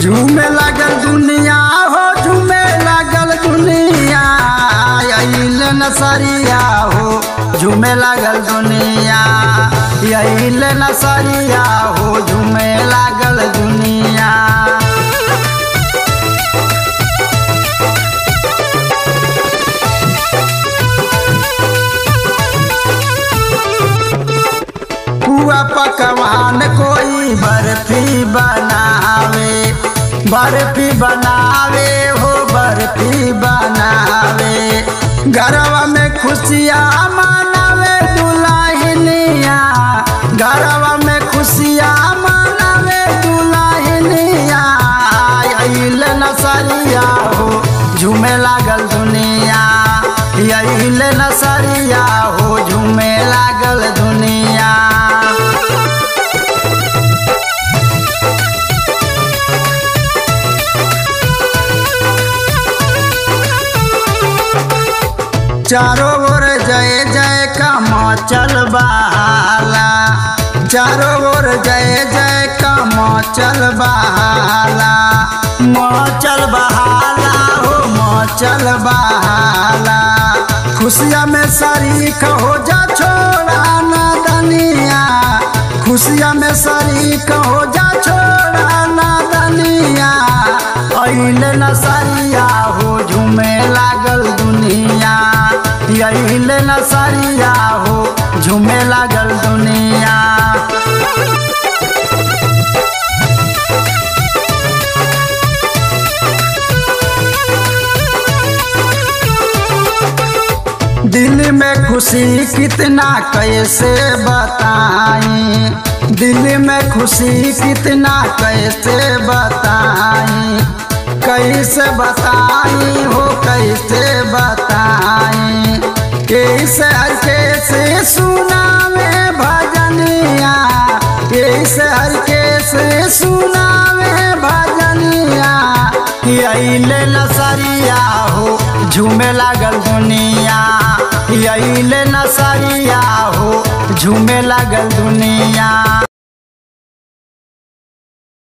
झूमे लागल दुनिया हो झूमे लागल दुनिया अइल नसरिया हो झूमे लागल दुनिया अइल नसरिया हो झूमे लागल दुनिया हुआ पकवान कोई बर्फी बनावे बर्फी बनावे हो बर्फी बनावे गरवा में खुशियाँ मनावे दुल्हनिया गरवा में खुशियाँ मनावे दुल्हनिया अइल नसरिया हो झूमे लागल दुनिया अइल नसरिया हो झूमे लागल दुनिया चारों ओर जय जय का मचल बहाला चारों ओर जय जय का मचल बहाला मचल बहाला हो मचल बहाला खुशिया में शरीक हो जा छोड़ा ना दनिया खुशिया में शरीक हो जा छोड़ा ना दनिया अइल नसरिया हो झूमे लागल दुनिया अइल नसरिया हो झूमे लागल दुनिया दिल में खुशी कितना कैसे बताई दिल में खुशी कितना कैसे बताई कैसे बताई हो कैसे बताई कैसे हर कैसे सुनावे भजनिया कैसे हर कैसे सुनावे भजनिया अइले नसरिया हो झूमे लागल दुनिया अइले नसरिया हो झूमे लागल दुनिया